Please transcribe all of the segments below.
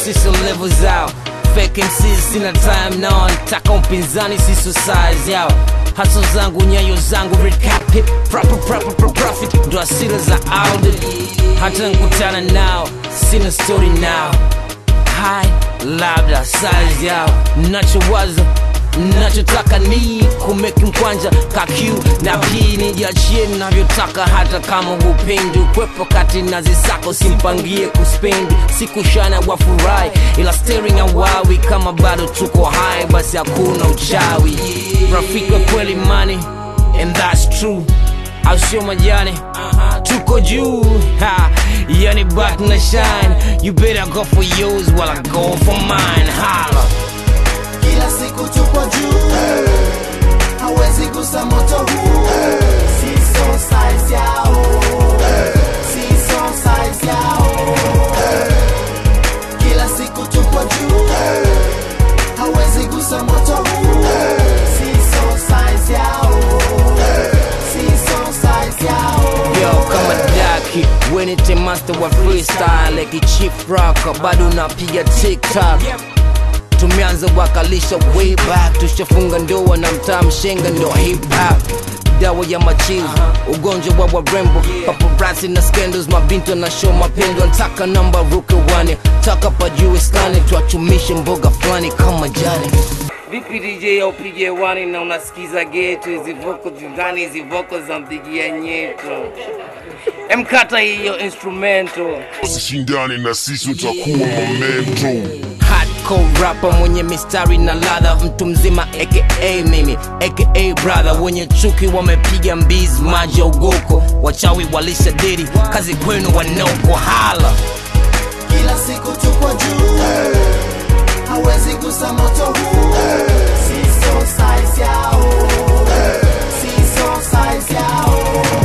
siso level zao fake MCs sina time nao nataka mpinzani siso size yao haso zangu nyayo zangu red cap hip proper proper pro profit ndo asira za Audi hata nkutana nao sina story nao hai labda size yao nachowaza nachotaka ni kumeki mkwanja kakiu na pii nijiachie navyotaka hata kama hupendi ukwepo kati na zisako simpangie kuspendi sikushana wafurahi ila staring awawi kama bado tuko hai basi hakuna uchawi rafiki wa kweli mani and that's true au sio majani tuko juu ha yani back na shine you better go for yours while I go for mine holla kila siku tupo juu hawezi gusa moto huu siso size yao siso size yao kila siku tupo juu hawezi gusa moto huu siso size yao siso size yao Yo, kama daki wenite master wa freestyle like chief rocker bado napiga tiktok tumeanza wakalisha way back tushafunga ndoa na mtaa mshenga ndo hip hop dawa ya machizi ugonjwa wa warembo paparazzi na scandals mabinto na show mapendo ntaka namba ruke wane taka pajue skani twachumishe mboga fulani kama jani vipi dj aupige wani na unasikiza geto hizi voko zindani hizi voko za mpigia nyeto emkata hiyo instrumento usishindane na sisi utakuwa momento hardcore rapper mwenye mistari na ladha mtu mzima aka mimi aka brother wenye chuki wamepiga mbizi maji ya ugoko wachawi walisha diri kazi kwenu wanoko hala kila siku tupo juu hawezi gusa moto huu siso size yao siso size yao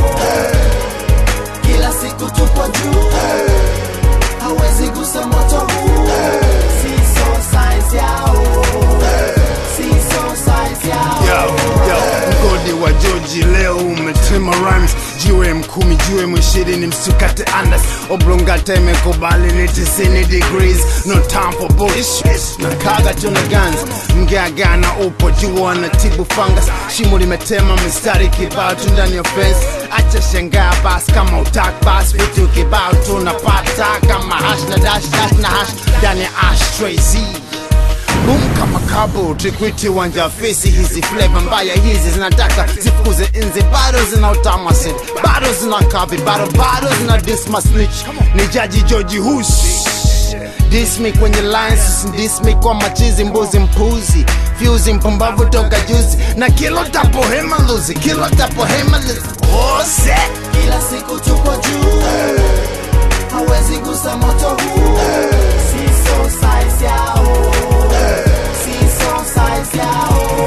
kila siku tupo juu hawezi gusa moto huu siso size yao siso size yao Yo, yo, mgodi wa Joji leo umetema rhymes jiwe mkumi jiwe mwishirini msukate andas oblongata imekubali ni 90 degrees no time for bullshit na kaga tuna guns mgeagana upo jua na tibu fungus shimo limetema mistari kibao tu ndani ya fence acha shangaa bas kama utak bas vitu kibao tunapata kama hash na dash dash na hash ndani ya ashtray z Boom kama kabo trikwiti wanja fesi hizi flavor mbaya hizi zinataka zifukuze nzi bado zina utama sin bado zina kavi bado bado zina disma snitch ni jaji George Hush Diss me kwenye lines diss me kwa machizi mbuzi mpuzi fuse mpumbavu toka juzi na kilo tapo hema luzi kilo tapo hema luzi oh set kila siku tupo juu hawezi gusa moto huu siso size yao siso size yao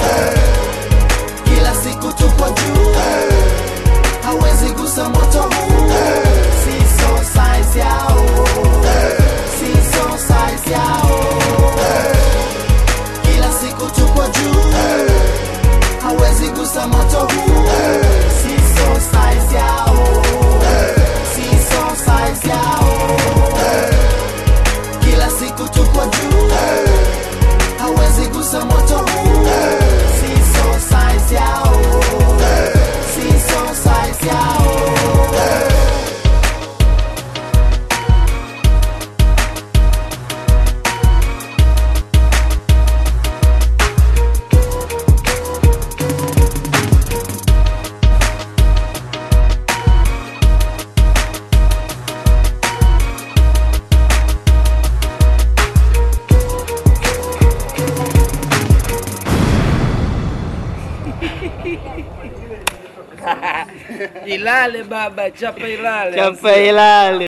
kila siku tupo juu hawezi gusa moto huu siso size yao siso size yao kila siku tupo juu hawezi gusa moto huu siso size yao siso size yao kila siku tupo juu hawezi gusa moto huu siso size yao siso size yao ilale baba chapa ilale chapa ilale